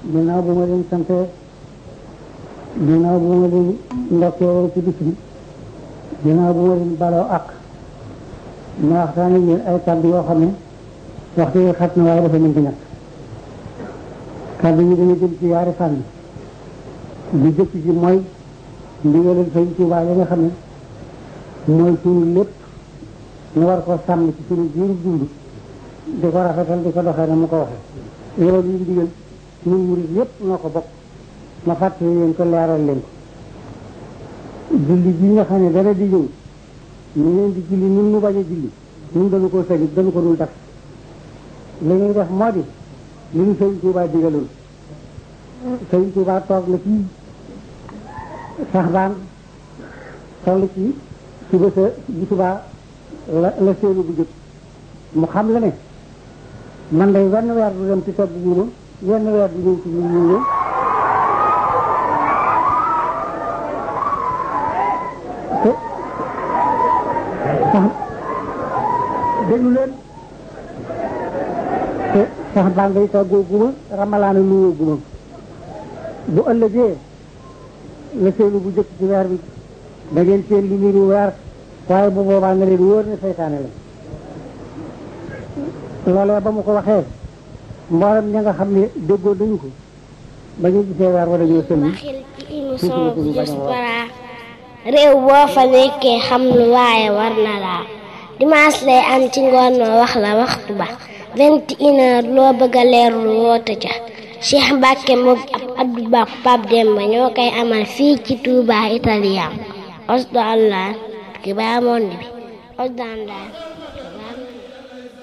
ginnaaw bu ma leen sante ginnaaw bu ma leen ndokkee ci bis bi ginnaaw bu ma leen baloo ak ma waxtaane yéen ay kàddu yoo xam ne waxtu yi xat na waaye dafa mën di ñàkk kàddu yi dañu jëm ci yaari fànn bi jëkk ci mooy ndigalal Sëñ Tuubaa yi nga xam ne mooy suñu lépp ñu war ko sàmm ci suñu jiiru dund di ko rafetal di ko doxee na mu ko waxee loolu ñu digal ñun murid yépp noo ko bokk ma fàttali leen ko leeral leen ko julli bi nga xam ne dara di ñëw ñu leen di julli ñun ñu bañ a julli ñun dañu ko sañit dañu ko dul def li ñuy def moo di li ñu Sëñ Tuubaa digaloon Sëñ Tuubaa toog na ci sax baan toll ci suba sa bu subaa la la séenu bu jëkk mu xam la ne man day wenn weer du dem ci togg guuma wenn weer du ñëw ci ñu ñu te sax déglu leen te sax baan day toggoo guma ramalaana luwoo guma bu ëllëgee la seenu bu jëkk ci weer bi da ngeen seen lu niru weer waaye bu boobaa nga leen wóor ne seytaane la loolee ba mu ko waxee mboolem ña nga xam ne déggoo nañu ko ba ñu gisee weer wala ñoo sëlmi waxil ci émission bi Diaspora réew boo fa nekkee xam lu waaye war na laa dimanche lay am ci ngoon noo wax la waxtu ba vingt et une heure loo bëgg a leerlu woote ca Cheikh Mbacke moom ab Abdou Ba Pape Demba ñoo koy amal fii ci Touba Italien Osdo Allah ki ba monde bi Osdo Allah